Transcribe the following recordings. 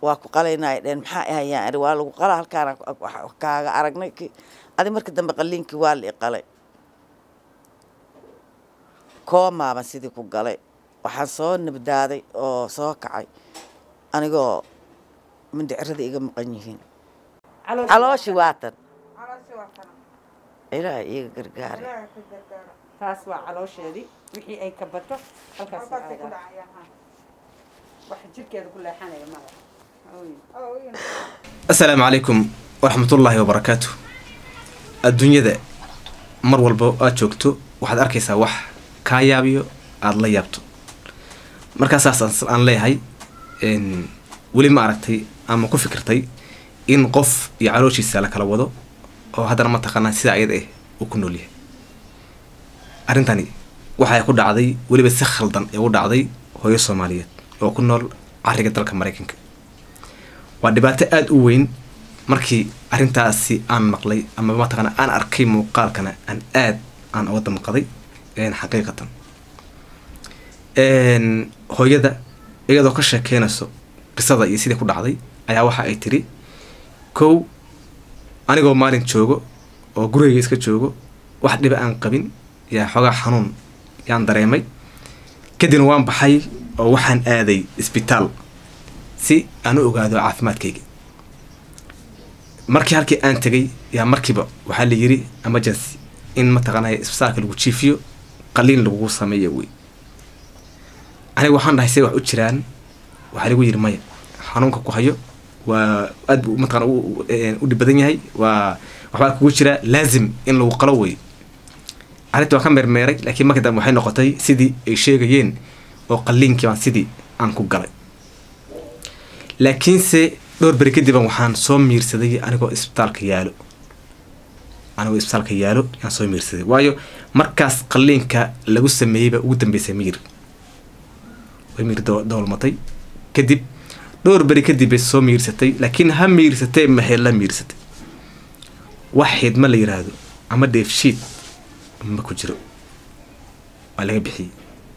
waa ku qalaynaa dheen maxaa ahayaan iri waa lagu qala halkaana kaaga aragnay adi marka dambe qaliinkii waa la i qalay koomaaban sidii ku galay waxaan soo nabdaaday oo soo kacay anigoo mindhicirada iga maqan yihiin calooshi waatan ilaaha iiga gargaara taas waa caloosheedii wixii ay ka bato halkaas wax jirkeeda ku leexanaya mala assalaamu calaykum waraxmatullaahi wabarakaatu adduunyada mar walba aad joogto waxaad arkaysaa wax kaa yaabiyo aada la yaabto markaasaas aan leeyahay weli ma aragtay ama ku fikirtay in qof iyo calooshiisa la kala wado oo haddana mataqaanaa sida ayada ah uu ku nool yahay arrintani waxay ku dhacday weliba si khaldan ee u dhacday hooyo soomaaliyeed oo ku nool cariga dalka maraykanka waa dhibaato aada u weyn markii arrintaasi aan maqlay ama mataqaana aan arkay muuqaalkana aan aad aan uga damqaday xaqiiqatan hooyada iyadoo ka sheekeynayso qisada iyo sidii ku dhacday ayaa waxa ay tiri kow anigoo maalin joogo oo gurigayga iska joogo wax dhiba aan qabin yaa xoogaa xanuun yaan dareemay kadibna waan baxay oo waxaan aaday isbitaal si aan u ogaado caafimaadkayga markii halkii aan tegay yaa markiiba waxaa la yiri emergency in mataqaanaya isbitaalka lagu jiifiyo qaliin lagugu sameeya wey aniga waxaan dhahay say wax u jiraan waxaa lagu yiri maya xanuunka ku hayo waa aad buu mataqana u dhib badan yahay waa waxbaa kugu jira laazim in lagu qalo wey arrinta waa ka meermeeray laakiin marka dambe waxay noqotay sidii ay sheegayeen oo qaliinkii baan sidii aan ku galay laakiinse dhowr beri kadiban waxaan soo miirsaday anigoo isbitaalka yaalo anigoo isbitaalka yaalo yaan soo miirsaday waayo markaas qaliinka lagu sameeyeyba ugu dambeysay miir way miir dowlmatay kadib dhowr beri kadib bay soo miirsatay laakiin ha miirsatee maxay la miirsatay wax xidma la yiraahdo ama dheefshiid ma ku jiro waa laga bixiyey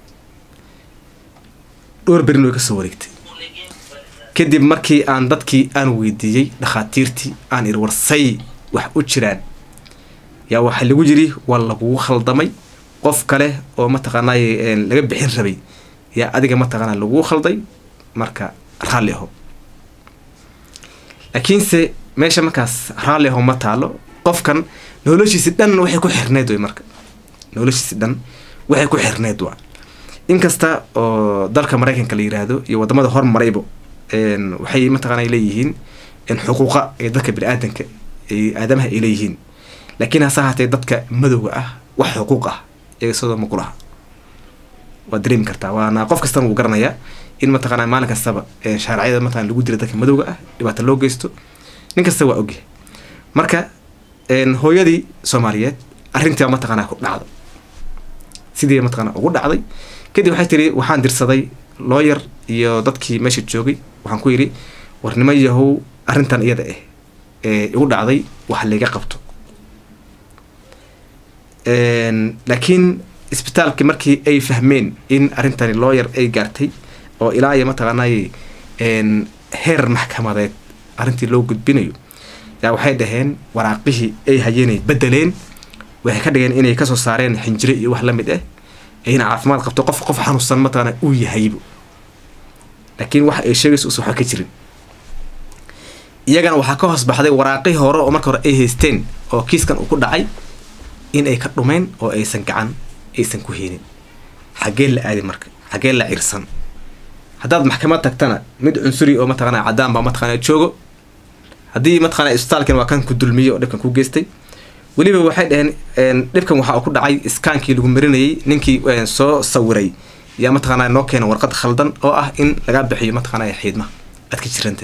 dhowr berin way ka soo wareegtay kadib markii aan dadkii aan weydiiyey dhakhaatiirtii aan iri warsay wax u jiraan yaa waxaa lagu yiri waa lagugu khaldamay qof kale oo mataqaanay laga bixin rabay yaa adiga mataqaana lagugu khalday marka raalli aho laakiinse meesha markaas raalli aho ma taalo qofkan noloshiisi dhan waxay ku xirneyd way marka noloshiisi dhan waxay ku xirneyd waa inkasta oo dalka maraykanka la yiraahdo iyo wadamada hormarayba waxay mataqaana leeyihiin xuquuqa ee dadka bini-aadanka aadamaha ay leeyihiin laakiin hase ahaatee dadka madowga ah wax xuquuq ah iyaga sidoo ma kulaha waad dareemi kartaa waana qof kastana wuu garanayaa in mataqaana maalin kastaba shaarciyada mataqana lagu dira dadka madowga ah dhibaata loo geysto nin kasta waa ogyahay marka hooyadii soomaaliyeed arrintiiba mataqaana ku dhacda sidii mataqaana ugu dhacday kadib waxay tiri waxaan dirsaday looyar iyo dadkii meesha joogay waxaan ku yidhi warnimo yahow arrintan iyada ah ee igu dhacday wax layga qabto laakiin isbitaalkii markii ay fahmeen in arrintani looyar ay gaartay oo ilaa iyo mataqaanay heer maxkamadeed arrintii loo gudbinayo yaa waxay dhaheen waraaqihii ay hayeenay bedeleen waxay ka dhigeen inay kasoo saareen xinjiro iyo wax lamid ah ayna caafimaad qabto qof qof xanuunsan mataqaana uu yahaybo laakiin waxa ay sheegayso us waxba ka jirin iyagana waxaa ka hoos baxday waraaqihii hore oo marka hore ay haysteen oo kiiskan uu ku dhacay in ay ka dhumeen oo aysan gacan aysan ku heenin xaggee la aadi marka xaggee la cirsan haddaad maxkamad tagtana mid cunsuri oo mataqana caddaan baa mataqana joogo haddii mataqana isbitaalkan waa kan ku dulmiyey oo dhibkan ku geystay weliba waxay dhaheen dhibkan waxa uu ku dhacay iskaankii lagu marinayay ninkii soo sawiray yaa mataqaana noo keena warqad khaldan oo ah in lagaa bixiyo mataqaana xiidmaha aad ka jiranta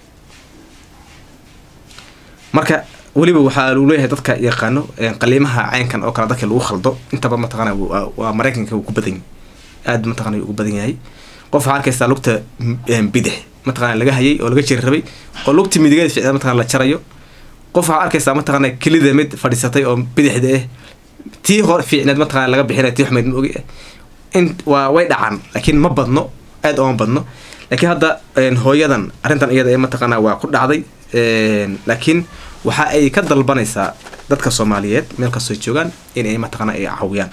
marka weliba waxaa lagu leeyahay dadka yaqaano qaliimaha caynkan oo kale dadka lagu khaldo intaba mataqaana waa maraykanka uu ku badan yahay aad mataqana ugu badan yahay qof waxaa arkaysaa lugta bidix mataqana laga hayay oo laga jiri rabay oo lugta midigeeda ficda mataqana la jarayo qof waxaa arkaysaa mataqana kelida mid fadhiisatay oo bidixda ah tii hor fiicneed mataqana laga bixinaya tii xumeyd ma ogi ah in waa way dhacaan laakiin ma badno aad ooma badno laakiin hadda een, hooyadan arrintan iyada ee mataqaanaa waa ku dhacday een, laakiin waxa ay ka dalbanaysaa dadka soomaaliyeed meel kastoo ay joogaan in ay mataqaanaa ay caawiyaan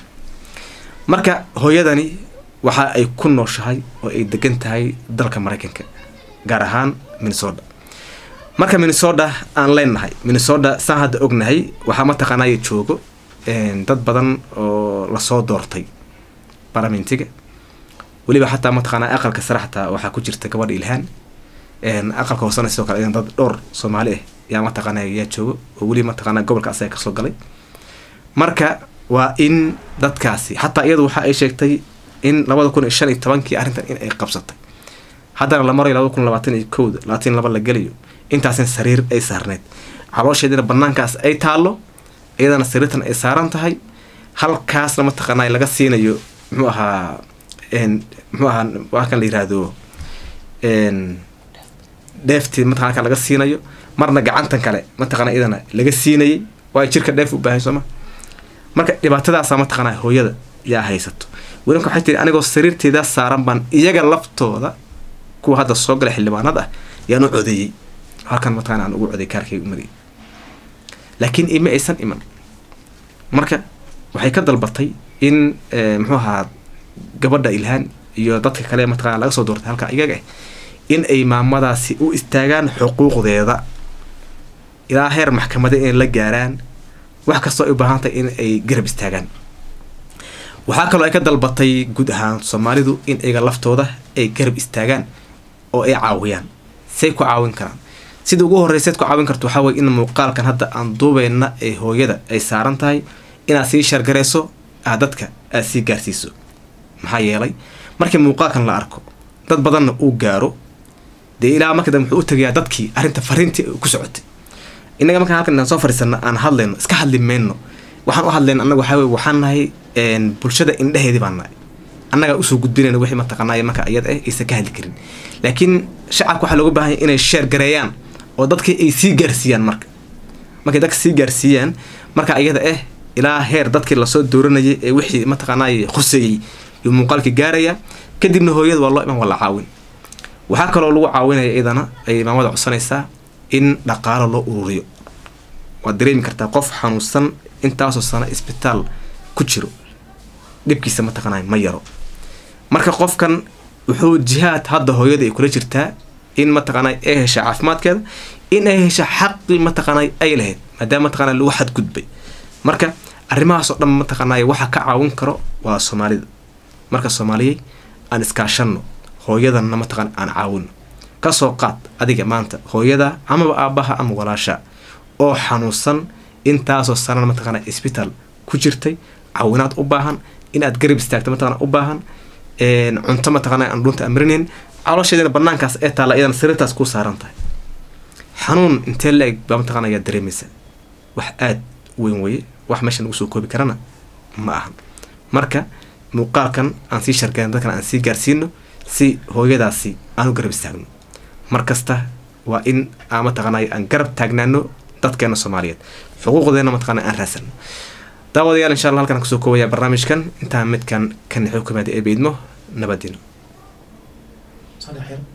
marka hooyadani waxa ay ku nooshahay oo ay degan tahay dalka maraykanka gaar ahaan minnesota marka minnesota aan leenahay minnesota saan hadda ognahay waxaa mataqaanaa joogo een, dad badan oo lasoo doortay baramentiga weliba xataa mataqaanaa aqalka sare xataa waxaa ku jirta gabadha ilhaan een, aqalka hoosena sidoo kale idan dad dhowr soomaali ah yaa mataqaanaa yaa joogo oo weliba mataqaanaa gobolka asaga kasoo galay marka waa in dadkaasi xataa iyadu waxa ay sheegtay in labada kun iyo shan iyo tobankii arrintan in ay qabsatay haddana la marayo labada kun labaatan iyo kowda labaatan iyo laba la gelayo intaasin sariir ay saarneyd caloosheedina banaankaas ay taallo iyadana sariirtan ay saaran tahay halkaasna mataqaanaa laga siinayo muxuu ahaa een, muxuu ahaa waa kan la yiraahdo een, dheeftii mataqana halkan laga siinayo marna gacantan kale mataqaana iyadana laga siinayay waayo jirka dheef u baahay sooma marka dhibaatadaasa mataqaanaa hooyada yaa haysato welinka waxay tiri anigoo sariirteeda saaran baan iyaga laftooda kuwa hadda soo gala xildhibaanada ah yaan u codeeyey halkan mataqana aan ugu coday kaarkayga umadayay laakiin ima aysan iman marka waxay ka dalbatay in eh, muxuu ahaa gabadha ilhaan iyo dadka kale mataqana laga soo doortay halka iyaga ah in ay maamadaasi u istaagaan xuquuqdeeda ilaa heer maxkamada inay la gaaraan wax kastoo ay u baahan tahay in ay garab istaagaan waxaa kaloo ay ka dalbatay guud ahaan soomaalidu in iyaga laftooda ay garab istaagaan oo ay caawiyaan say ku caawin karaan sida ugu horreyseed ku caawin karto waxaa weye in muuqaalkan hadda aan duubeyna ee hooyada ay saaran tahay inaad sii shargarayso aad dadka aad sii gaarsiiso maxaa yeelay markii muuqaalkan la arko dad badanna uu gaaro dee ilaa marka dambe wuxuu u tegayaa dadkii arrinta fariintii ku socotay innaga markaan halkan inaan soo fadhiisano aan hadlayno iska hadli mayno waxaan u hadlayna annaga waxaa weye waxaan nahay een, bulshada indheheedii baan nahay annagaa usoo gudbinayna wixii mataqaanaaye marka iyada ah aysan ka hadli karin laakiin shacabka waxaa looga baahan yahay inay sheer gareeyaan oo dadkii ay sii gaarsiiyaan marka markay dadka sii gaarsiiyaan marka iyada ah ilaa heer dadkii lasoo dooranayay ee wixii mataqaanaaye khuseeyey yuu muuqaalkii gaaraya kadibna hooyada waa loo iman waa la caawin waxaa kaloo lagu caawinaya iyadana ay maamada codsanaysaa in dhaqaalo loo ururiyo waad dareemi kartaa qof xanuunsan intaasoo sano isbitaal ku jiro dhibkiisa mataqaanay ma yaro marka qofkan wuxuu jihaad hadda hooyada ay kula jirtaa in mataqaanay ay hesha caafimaadkeeda in ay hesha xaqii mataqaanay ay lahayd maadaama mataqaanay lagu xadgudbay marka arrimahaasoo dhan mataqaanay waxa ka caawin karo waa soomaalida marka soomaaliyey aan iskaashanno hooyadanna mataqaan aan caawino kasoo qaad adiga maanta hooyada amaba aabbaha ama walaasha oo xanuunsan intaasoo sanana mataqaana isbitaal ku jirtay caawinaad u baahan inaad garab istaagto mataqana u baahan een, cunto mataqaana aan dhunta amrinayn caloosheedina banaankaas ee taalla iyadana sariirtaas ku saaran tahay xanuun intee la-eg baa mataqana ayaa dareemaysa wax aad u weyn weye wax meesha lagu soo koobi karana ma ahan marka muuqaalkan aan sii shargayn dadkan aan sii gaarsiino si hooyadaasi aan u garab istaagno mar kasta waa in aan mataqaanay aan garab taagnaano dadkeena soomaaliyeed xuquuqdeena mataqaana aan raasano daawadayaal insha allah halkan aan kusoo koobaya barnaamijkan intaan midkan kan xukumaada ee beydmo nabadino صالح